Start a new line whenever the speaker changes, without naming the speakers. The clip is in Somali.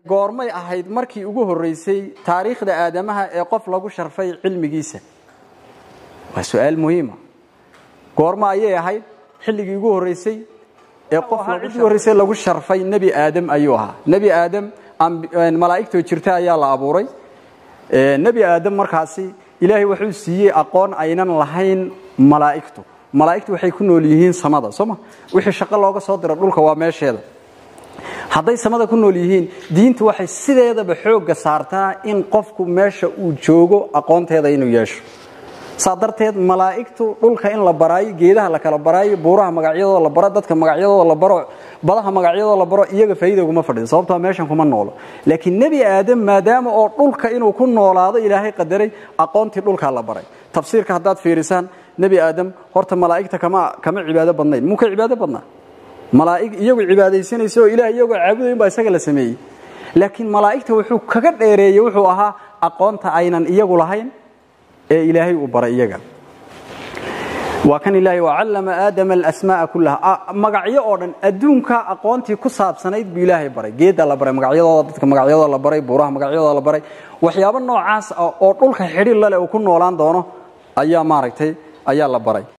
goormay ahayd markii ugu horreysay taariikhda aadamaha ee qof lagu sharfay cilmigiisa waa su-aal muhiima goorma ayay ahayd xilligii ugu horreysay ee qof ugu horreysay lagu sharfay nebi aadam ayuu ahaa nebi aadam malaa'igtoo jirta ayaa la abuuray nebi aadam markaasi ilaahay wuxuu siiyey aqoon aynan lahayn malaa'igtu malaa'igtu waxay ku nool yihiin samada sooma wixii shaqo looga soo diro dhulka waa meesheeda hadday samada ku nool yihiin diintu waxay sideedaba xoogga saartaa in qofku meesha uu joogo aqoonteeda inuu yeesho saa darteed malaa'igtu dhulka in la baraayo geedaha la kala baraayo buuraha magacyadooda la baro dadka magacyadooda la baro badaha magacyadooda la baro iyaga faa'iida kuma fadhido sababtoo meeshan kuma noolo laakiin nebi aadam maadaama oo dhulka inuu ku noolaado ilaahay qadaray aqoontii dhulkaa la baray tafsiirka haddaad fiirisaan nebi aadam horta malaa'igta kama kama cibaado badnayn muu ka cibaado badnaa malaa'ig iyagu cibaadaysanaysa oo ilaah iyagoo caabudayn baa isaga la sameeyey laakiin malaa'igta wuxuu kaga dheereeyey wuxuu ahaa aqoonta aynan iyagu lahayn ee ilaahay uu baray iyaga waa kan ilaahay wacallama aadama alasmaa'a kullaha magacyo oo dhan adduunka aqoontii ku saabsanayd buu ilaahay baray geedda la baray magacyadooda dadka magacyadooda la baray buuraha magacyadooda la baray waxyaabo noocaas ah oo dhulka xidhiir lale uu ku noolaan doono ayaa maaragtay ayaa la baray